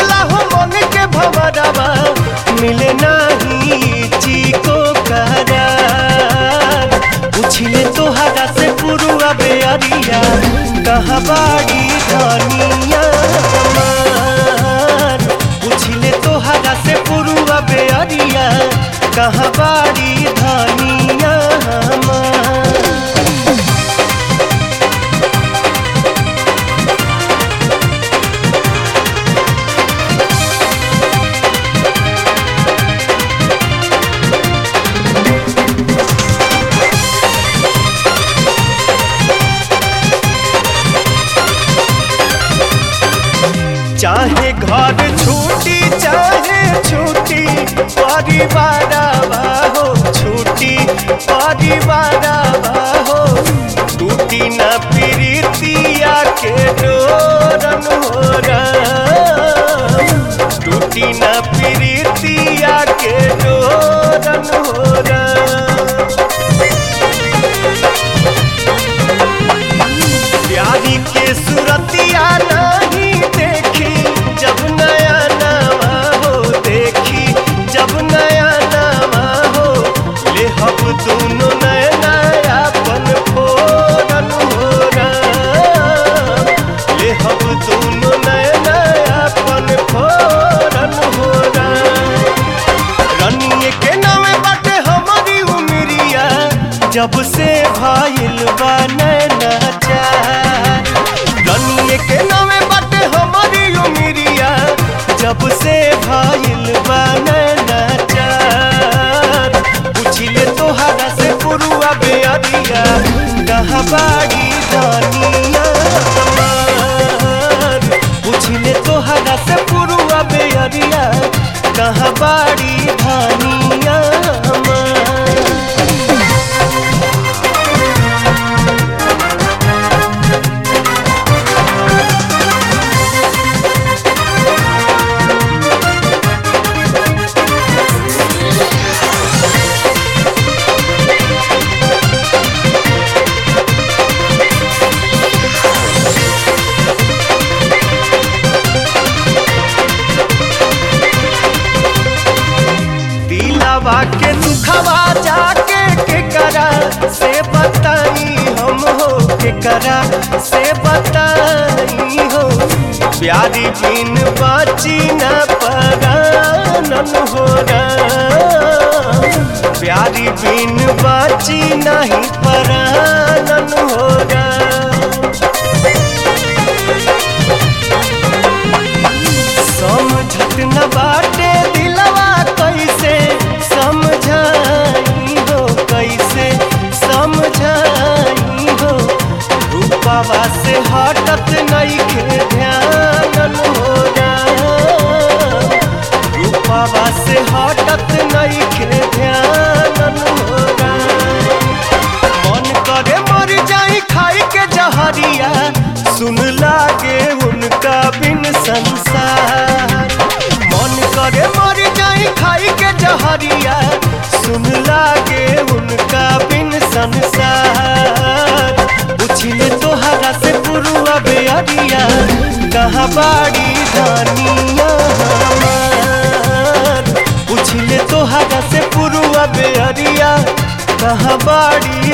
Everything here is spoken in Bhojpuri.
होला हो मन के भवरवा मिले नाही चीको करार पूछिले तोहरा से पुरुआ बेअरिया कहाँ बाड़ी धनिया हमार पूछिले तोहरा से पुरुआ बेअरिया कहाँ बाड़ी धनिया हमार चाहे घर छूटी चाहे छूटी परिवार हो छूटी परिवार हो टूटी न प्रीतिया के डोरन हो टूटी न प्रीतिया के डोरन हो प्यारी के सुरतिया नहीं देखी जब नया नवा हो देखी जब नया नवा हो ले हम दोनों नया नया पन फोरन हो ले हम दोनों नया नया पन फोरन हो रनिए के नामे बाटे हमारी उमरिया जब से भाईल बा नैना चार रनिए के नामे बाटे हमारी उमरिया जब से भाईल बा नैना चार पूछिले तोहरा से पुरुआ बेअरिया कहाँ बाड़ी दानिया हमार पूछिले तोहरा से पुरुआ बेअरिया कहाँ बाड़ी धानिया हमार दिलावा के दुखवा जाके के करा से बताई हम हो के करा से बताई हो प्यारी बिन बाची न परानन हो प्यारी बिन बाची नहीं परानन हो समझत न बाटे दिलवा कैसे समझाई हो कैसे समझाई हो रूपावा से हटत नहीं के ध्यान हो रूपावा से हटत नहीं के ध्यान हो मन करे मर जाई खाई के जहरिया सुन लागे उनका बिन संसार मन करे मर जाई खाई के जहरिया सुन लागे उनका बिन संसार पूछिले तोहरा से पुरुआ बेअरिया कहाँ बाड़ी दानिया हमार पूछिले तोहरा से पुरुआ बेअरिया कहाँ बाड़ी